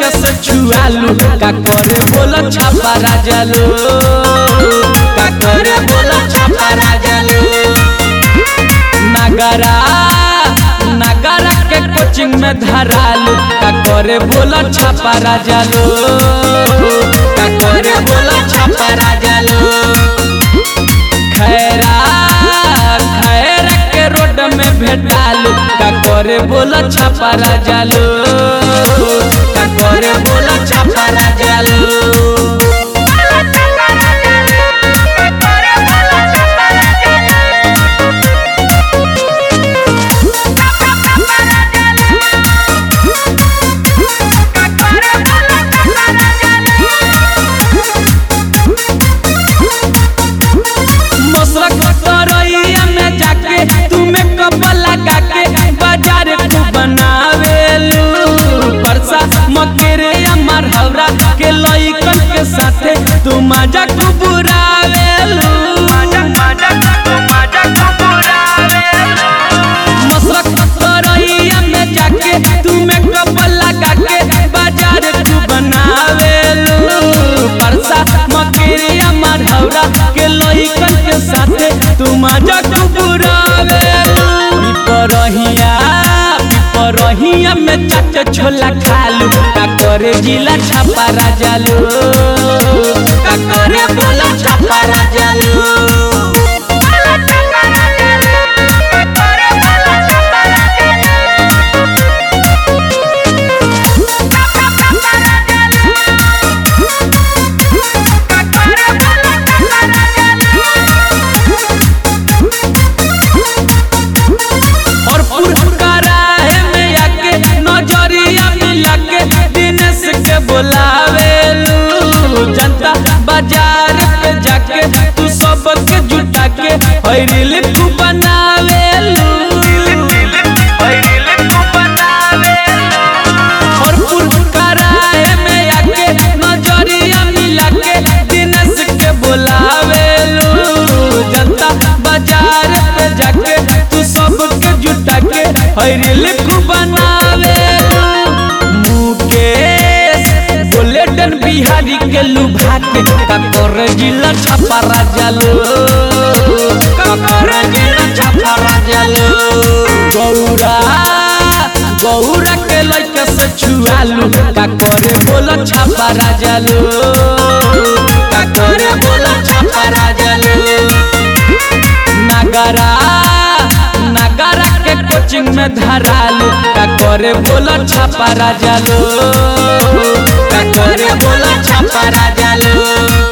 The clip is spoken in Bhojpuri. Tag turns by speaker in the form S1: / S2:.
S1: लइका से छुआलू का करे बोला छापा राजालू का करे बोला छापा राजालू नगरा नगरा के कोचिंग में धरालू का करे बोला छापा राजालू का करे बोला छापा राजालू खैरा खैरा के रोड में भेटालू का करे बोला छापा राजालू का करे बोला छापा राजालू मसरक तरैया में जाके तुम्हें कब लगा के बाजार को बनावेलू परसा मकेरे अमर हवरा के लइकन के साथे तू मजा को बुरावेलू मसरक तरैया में जाके तुम्हें कब लगा के बाजार को बनावेलू परसा मकेरे अमर हवरा के लइकन के साथे तू मजा को बुरावेलू पिपरहिया पिपरहिया में चाट छोला खालू का करे जिला छापा राजालू का करे बोला छापा राजालू और पुरकराहे में आके नजरिया मिला के दिनेश के बुलावेलू जनता बाजार पे जाके तू सबके जुटा के हईरिल तू बनावेलू और पुरकराहे में आके नजरिया मिला के दिनेश के बुलावेलू जनता बाजार पे जाके तू सबके जुटा के हईरिल तू बनावेलू मुकेश गोल्डन बिहारी के लुभा के ककर जिला छपा राजालो ककर जिला छपा राजालो गौरा गौरा के लइका से छुआलू का करे बोला छपा राजालो का करे बोला छपा राजालो नगरा नगरा के कोचिंग में धरालू का करे बोला छापा राजालू का करे बोला छापा राजालू